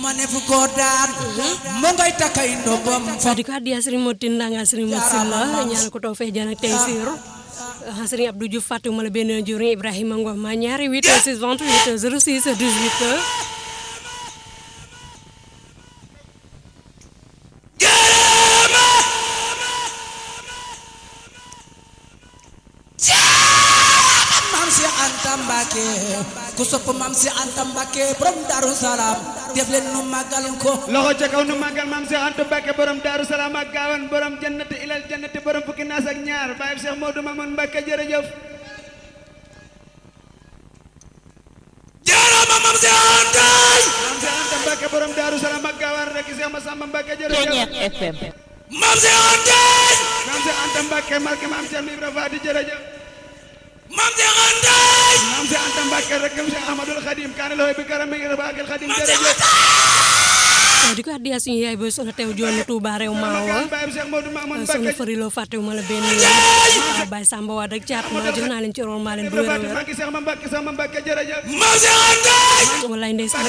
ma ne fu ko daan mo ngay takay ndogom fa di ko addiya Serigne Motin Ndanga Serigne Mot Silla ñaan ko taw fee jaan ak tey siiru Serigne Abdou Diouf fàttewuma la benn juriñ Ibrahima Ngom ma ñaari 8 6 28 06 18 maam si Anta Mbacke ku sopp maam si Anta Mbacke borom Darou Salaam def leen nu màggal ko loxo ca kaw nu màggal maam Cheikh Anta Mbacke borom Daaru Salaam ak Gaawan borom jannati ilal jannati borom fukki naas ak ñaar baay Cheikh Modou Mamoun Mbacke jërëjëf jaarama maam si Anta maam Cheikh Anta Mbacke borom Daaru Salaam ak Gaawan rek Cheikh Massamba Mbacke jërëjëf FM maam si Anta maam Cheikh Anta Mbacke marke maam Cheikh Ibra Fati jërëjëf maam si Anta maam Cheikh Anta Mbacke rek Cheikh Ahmadul Khadim kaane loxo bi karam mi ngi rabaakil Khadim jërëjëf di ko addiya suñu yaay booy soxna teew joonu Touba réew maawa baay Cheikh Modou Mamoun soxna Mbacke Fariloo fàttewuma la benn yoon Baye Samba Wade ak caat ma jox naa leen ci rol maa leen bu Ibra wér a Fati wér Mbacke Cheikh ma Mbacke sama Mbacke jërëjëf maam si Anta wallaay ndeysaan